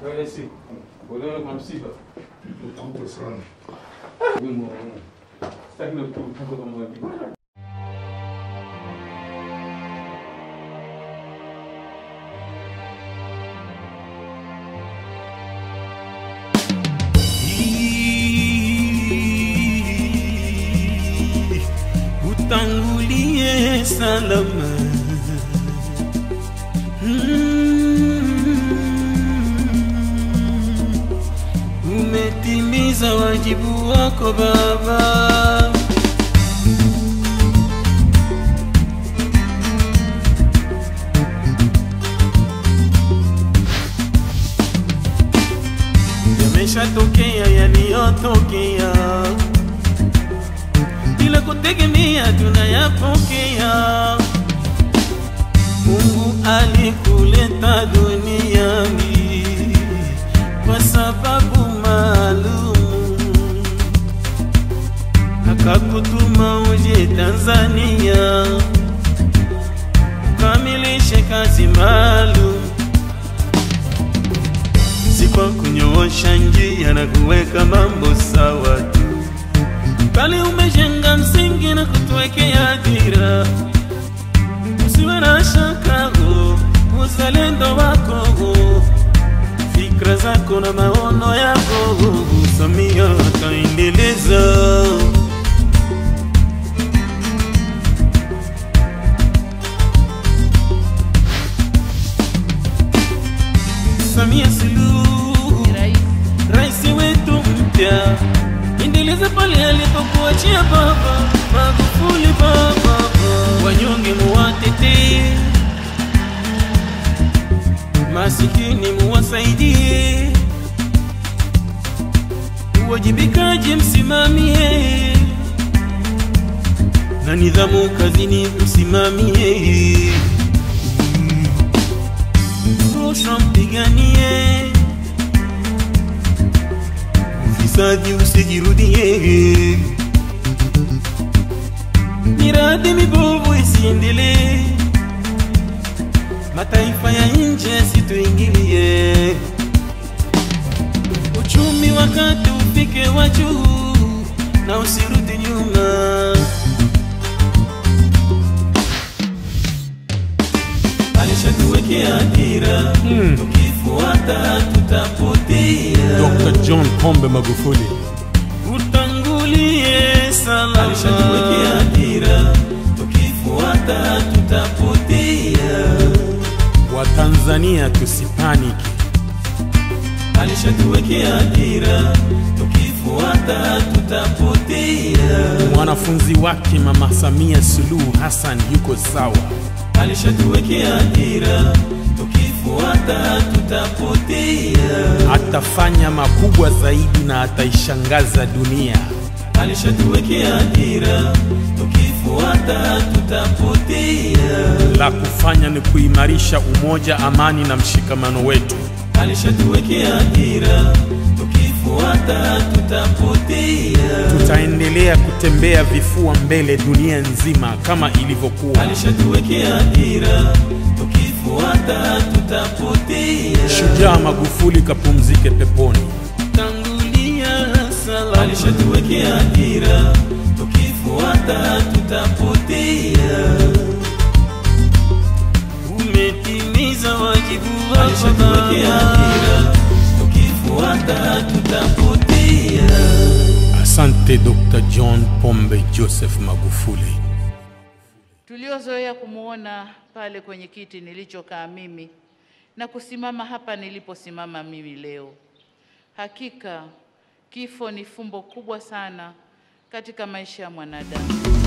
Wewe si. Unaona kwa msiba. Utamko sana. Wimbo. Sitaki na kutoka kama wajibu. utangulie salama Mm. umetimiza wajibu wako baba yameshatokea yaliyotokea bila kutegemea tunayapokea. Mungu alikuleta duniani kwa sababu maalum, akakutuma uje Tanzania ukamilishe kazi maalum, si kwa kunyoosha njia na kuweka mambo sawa tu bali umejenga msingi na kutuwekea dira. Usiwe na shaka, oh, uzalendo wako, oh, fikra zako na maono yako, oh, Samia ataendeleza. Samia Suluhu rais wetu mpya, endeleza pale alipokuachia baba Magufuli. Baba wanyonge muwatetee, masikini muwasaidie, uwajibikaji msimamie, na nidhamu kazini msimamie, rushwa mpiganie ufisadi usijirudie, miradi mibovu isiendelee, mataifa ya nje situingilie, uchumi wakati ufike wa juu na usirudi nyuma. Alishatuwekea dira, tukifuata tutapotea. Dr. John Pombe Magufuli. utangulie salama. Alishatuwekea dira, tukifuata tutapotea. Watanzania tusipaniki. Alishatuwekea dira, tukifuata tutapotea. Mwanafunzi wake Mama Samia Suluhu Hassan yuko sawa. Alishatuwekea dira, tukifuata tutapotea. Atafanya makubwa zaidi na ataishangaza dunia. Alishatuwekea dira, tukifuata tutapotea. La kufanya ni kuimarisha umoja, amani na mshikamano wetu. Alishatuwekea dira, tukifuata tutapotea. Tutaendelea kutembea vifua mbele dunia nzima kama ilivyokuwa. Alishatuwekea dira, tukifuata tutapotea. Shujaa Magufuli kapumzike peponi. Tangulia salama. Alishatuwekea dira, tukifuata tutapotea. Umetimiza wajibu wako Alishatuwekea dira, tukifuata tutapotea. Asante Dr. John Pombe Joseph Magufuli. tuliozoea kumwona pale kwenye kiti nilichokaa mimi na kusimama hapa niliposimama mimi leo. Hakika kifo ni fumbo kubwa sana katika maisha ya mwanadamu.